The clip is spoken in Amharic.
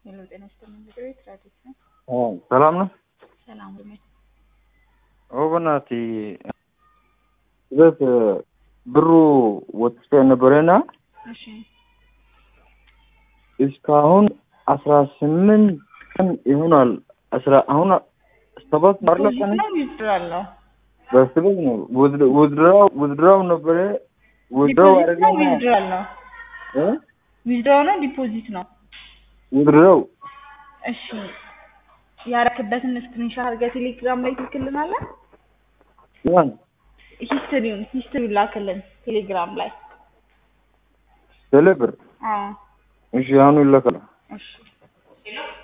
ሄሎ ጤና ይስጥልኝ። ቤት ራዲት ነው። ሰላም ነው። ሰላም ሁሉ ኦበናቲ በት ብሩ ወጥቶ ነበረና እሺ እስካሁን አስራ ስምንት ቀን ይሆናል። አስራ አሁን ሰባት ባለ ፖዚት ቀን ነው ዊዝድራል ነው በስበት ነው ውድድራው ውድድራው ነበረ ውድድራው ዲፖዚት ነው አደረገና ዊዝድራል ነው እ ዊዝድራው ነው ዲፖዚት ነው። ውድድራው እሺ ያረክበትን ስክሪንሻት አድርገህ ቴሌግራም ላይ ትልክልናለህ። ያን ሂስትሪውን ሂስትሪውን ላክልን ቴሌግራም ላይ። ቴሌብር አዎ እሺ አሁን ይለካል። እሺ